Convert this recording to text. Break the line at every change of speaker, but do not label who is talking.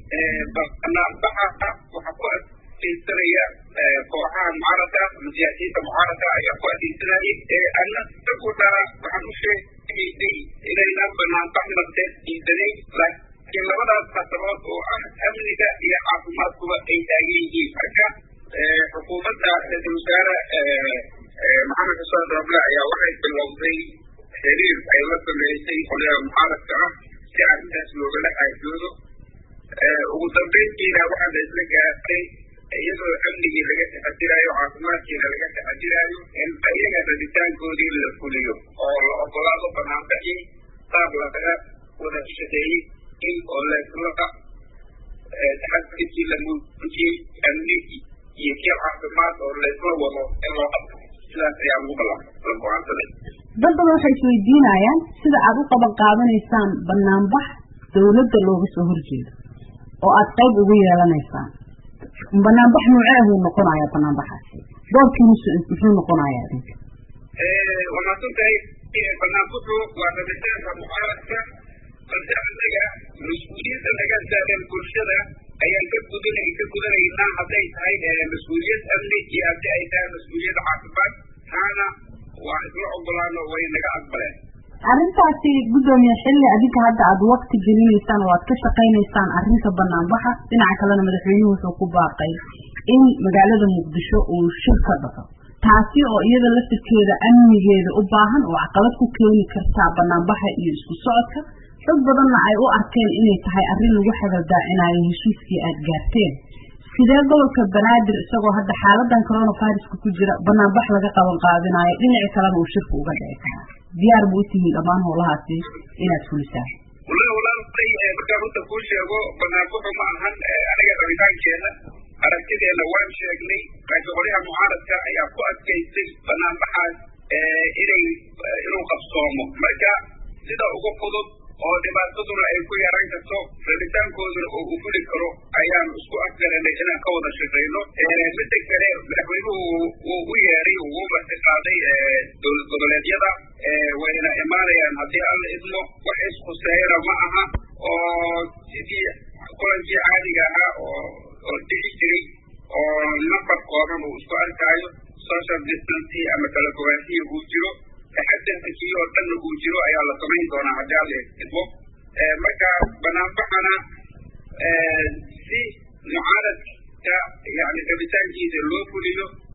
banaanbaxa waxa ku adkeysanaya kooxaha mucaaradka ama siyaasiyiinta mucaaradka ayaa ku adkeysanayay annaguna waxaan u sheegaynay inaynan banaanbax nafteed diidanay laakiin labadaas khatabood oo ah amniga iyo caafimaadkuba ay taagan yihiin marka xukuumadda ra-iisul wasaare maxamed xuseen roble ayaa waxay bilowday xiriir ay la sameysay qolyaha mucaaradka ah si arrintaas loogala xaajoodo ugu dambeyntiina waxaa la isla gaaray iyadoo amnigii laga taxadiraayo caafimaadkiina laga taxadiraayo in ayaga rabitaankoodii la fuliyo oo la ogolaado banaanbaxii qaab laga wada shaqeeyey in oo laysla taxadirkii la muujiyey amni iyo kii caafimaad oo laysla wado in loo qabto sidaas ayaa lagu la go-aansaday
dad badan waxay isweydiinayaan sida aad u qaban qaadanaysaan banaanbax dawladda looga soo horjeedo oo aad qayb ugu yeelanaysaan banaanbax nooceehuu noqonaya banaanbaxaasi doorkiisu muxuu noqonayaa idinka
waa maadsantahay banaanbaxu waa rabitaanka mucaaradka balse annaga mas-uuliyadda laga saaran bulshada ayaan ka gudan ka gudanaynaa hadday tahay mas-uuliyad amni iyo haddii ay tahay mas-uuliyad caafimaad taana waa isla ogolaano way naga aqbaleen
arrintaasi guddoomiye xilli adinka hadda aada wakti gelinaysaan oo aad ka shaqaynaysaan arrinta banaanbaxa dhinaca kalena madaxweynuhu wuxuu ku baaqay in magaalada muqdisho uu shir ka dhaco taasi oo iyada laftirkeeda amnigeeda u baahan oo caqabad ku keeni kartaa banaanbaxa iyo isku socodka dad badanna ay u arkeen inay tahay arrin lagu xagaldaacinayo heshiiskii aada gaarteen sidee gobolka banaadir isagoo hadda xaaladan coronaviruska ku jira banaanbax laga qaban qaadinayo dhinaci kalena uu shirka uga dhici karaa diyaar bu utihiin dhammaan howlahaasi inaad fulisaan
walahi walaalay markaan runta kuu sheego banaanbaxu ma ahan aniga rabitaankeena aragtideena waan sheegnay laakiin qolyaha mucaaradka ayaa ku adkaystay banaanbaxaas inay inuu qabsoomo marka sida ugu fudud oo dhibaataduna ay ku yaran karto rabitaankooduna oo u fuli karo ayaanu isku afgaranay inaan ka wada shaqayno midda kale madaxweynuhu wuu u yeeray wuu marti qaaday dowlad goboleedyada wayna imaanayaan haddii alla idmo wax iskuseeyana ma aha oo sidii kulankii caadiga ahaa oo oo dhici jiray oo nafar kooban uu isku arkaayo social distancy ama kala fogaanshiya uu jiro taxadarkii oo dhanna uu jiro ayaa la samayn doonaa haddii alla idmo marka banaanbaxana si mucaaradka yani rabitaankiisa loo fuliyo